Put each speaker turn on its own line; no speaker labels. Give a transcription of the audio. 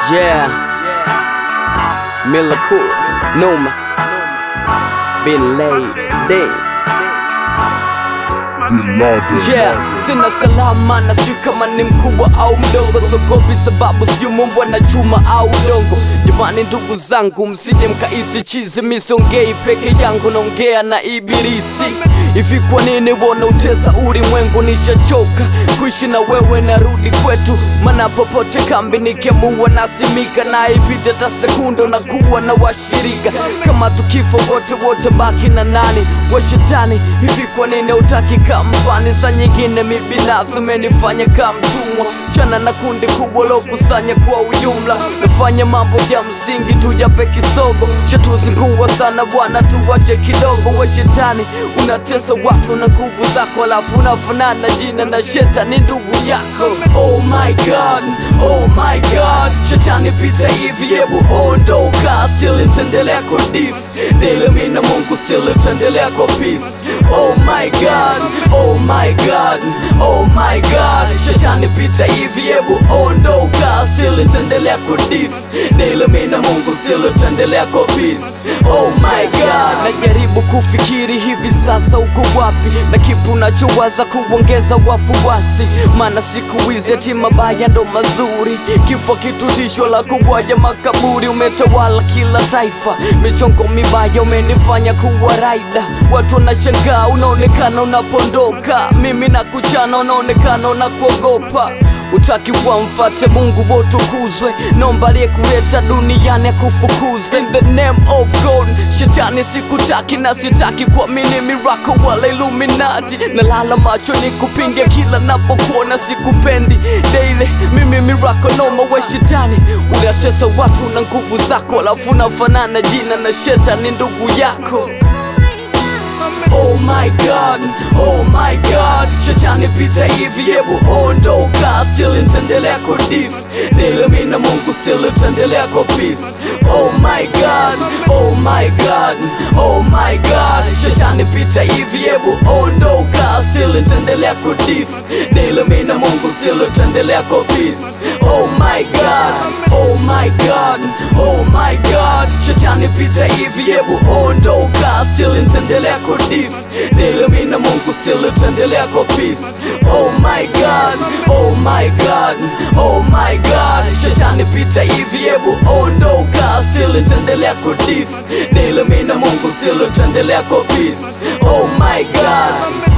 Yeah. Mila Cool. Numa. Been laid. Day. Yeah, sina salama na sijui kama ni mkubwa au mdogo, sogopi sababu sijui mumbwa na chuma au udongo. Jamani ndugu zangu, msije mkaisi chizi, misongei peke yangu, naongea na ibilisi. Hivi kwa nini wona utesa ulimwengu? Nishachoka kuishi na wewe, narudi kwetu, mana popote kambi nikiamua nasimika, na ipite ta sekunde na kuwa na washirika. Kama tukifo wote wote, baki na nani wa shetani? Hivi kwa nini utaki kampani? Saa nyingine mi binafsi umenifanya kama mtumwa, chana na kundi kubwa lokusanya kwa ujumla, nafanya mambo ya msingi tu jape kisogo, shatuzingua sana bwana, tuwache kidogo. We shetani unatesa watu na nguvu zako, alafu unafanana jina na shetani ndugu yako. Oh my god, oh my god, shetani pita hivi, hebu ondoka, still nitaendelea kudis dele, mi na Mungu still nitaendelea kwa peace. Oh my god, oh my god, oh my god, shetani pita hivi, hebu ondoka, still nitaendelea kudis dele, mi na Mungu still nitaendelea kwa peace. Oh my god, najaribu kufikiri hivi sasa uko wapi, na kipu unachowaza kuongeza wafuasi, maana siku hizi ati mabaya ndo mazuri, kifo kitu tisho la kubwaja makaburi, umetawala kila taifa, michongo mibaya umenifanya kuwa raida, watu wanashangaa, unaonekana unapondoka, mimi na kuchana, unaonekana unakuogopa Utaki wamfate Mungu wotukuzwe, nomba aliyekuleta duniani akufukuze. In the name of God, shetani sikutaki na sitaki kuamini miracle wala Illuminati. Nalala macho ni kupinge kila napokuona, sikupendi daily. Mimi miracle noma, we shetani unatesa watu na nguvu zako, alafu unafanana jina na shetani ndugu yako. Oh my god, oh my god, shetani pita hivi, hebu ondoka, still nitaendelea kudis dele, mi na Mungu still nitaendelea kwa peace. Oh my god, oh my god, oh my god, shetani pita hivi, hebu ondoka, still nitaendelea kudis dele, mi na Mungu still nitaendelea kwa peace. Oh my god, oh my god, oh my god, shetani pita hivi, hebu ondoka, still nitaendelea kudis dele, mi na Mungu still nitaendelea kwa peace. Oh my god, oh my god, oh my god, shetani pita hivi, hebu ondoka, still nitaendelea kudis dele, mi na Mungu still nitaendelea kwa peace. Oh my god